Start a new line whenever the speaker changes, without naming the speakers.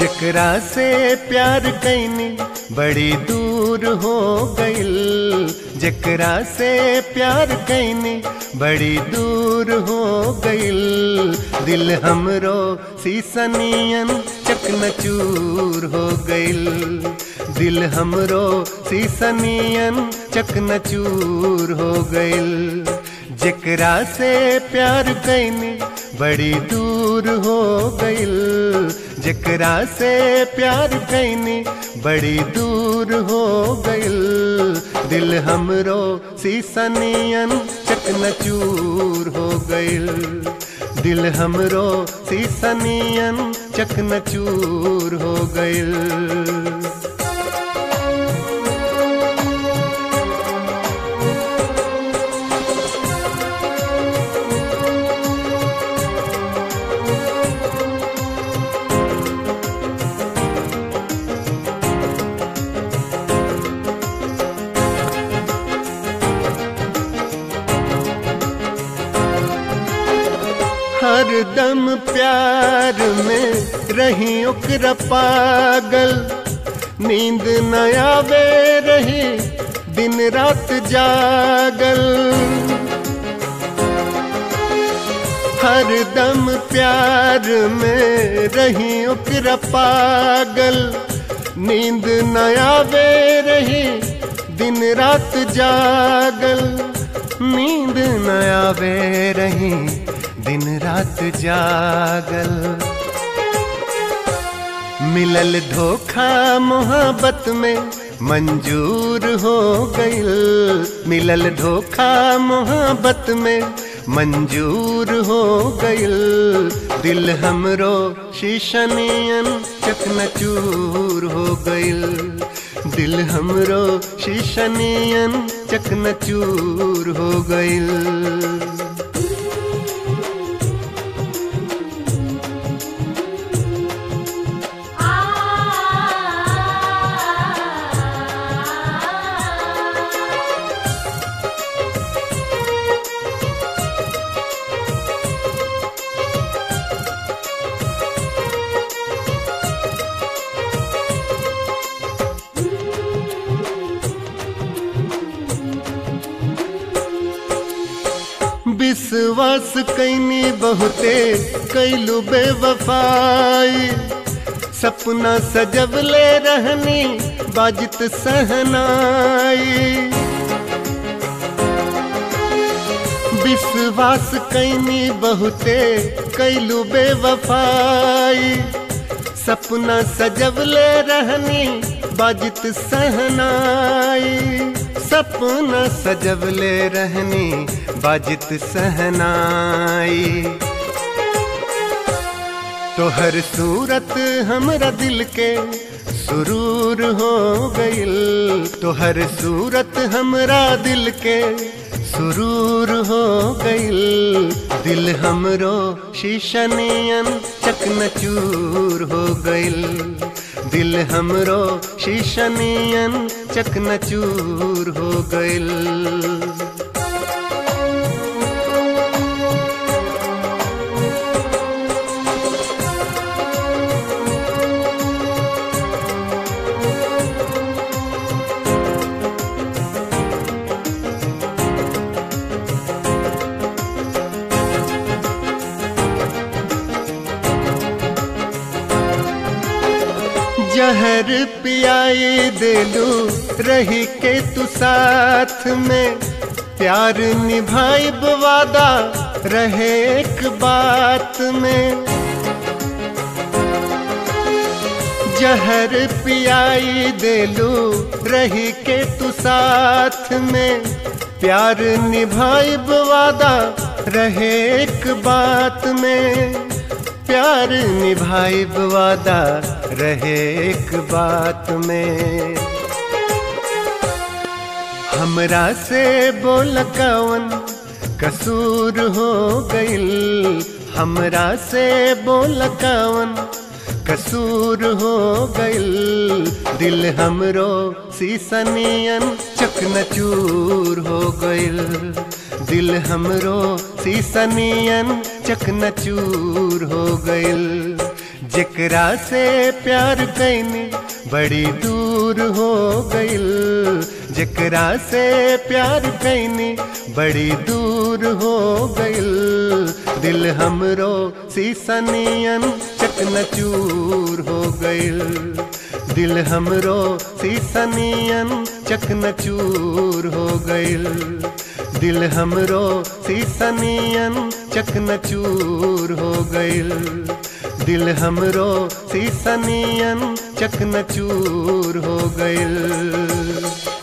जकरा से प्यार कैनी बड़ी दूर हो गइल जकरा से प्यार कैनी बड़ी दूर हो गइल दिल हमरो सीसनियन चकनचूर हो गइल दिल हमरो सीसनियन चकनचूर हो गइल जकरा से प्यार कैनी बड़ी दूर हो गइल जकरा से प्यार कैनी बड़ी दूर हो गइल दिल हमरो सीसनियन चकनचूर हो गइल दिल हमरो सीसनियन चकनचूर हो गइल हर दम प्यार में रही ओकरा पागल नींद न आवे रही दिन रात जागल हर दम प्यार में रही ओकरा पागल नींद न आवे रही दिन रात जागल नींद न आवे रही दिन रात जागल मिलल धोखा मोहब्बत में मंजूर हो गइल मिलल धोखा मोहब्बत में मंजूर हो गइल दिल हमरो शीशनियन चकनचूर हो गइल दिल हमरो शीशनियन चकनचूर हो गइल विश्वास कैनी बहुते कैलू बेवफाई सपना सजवले रहनी बाजित सहनाई विश्वास कैनी बहुते कैलू बेवफाई सपना सजवले रहनी बाजित सहनाई सपना सजवले रहनी बाजित सहनाई तोहर सूरत हमरा दिल के सुरूर हो गइल तोहर सूरत हमरा दिल के सुरूर हो गइल दिल हमरो शीशनियन चकनचूर हो गइल दिल हमरो शीशनियन चकनचूर हो गइल जहर पियाई दिलू रही के तू साथ में प्यार निभाई वादा रहे एक बात में जहर पियाई दिलू रही के तू साथ में प्यार निभाई वादा रहे एक बात में प्यार निभाई वादा रहे एक बात में हमरा से बोल कवन कसूर हो गइल हमरा से बोल कवन कसूर हो गइल दिल हमरो सीसनियन चकनचूर हो गइल दिल हमरो सीसनियन चकनचूर हो गइल जेकरा से प्यार कैनी बड़ी दूर हो गइल जेकरा से प्यार कैनी बड़ी दूर हो गइल दिल हमरो सीसनियन चकनचूर हो गइल दिल हमरो सीसनियन चकनचूर हो गइल दिल हमरो सीसनियन चकनचूर हो गइल दिल हमरो सीसनियन चकनचूर हो गइल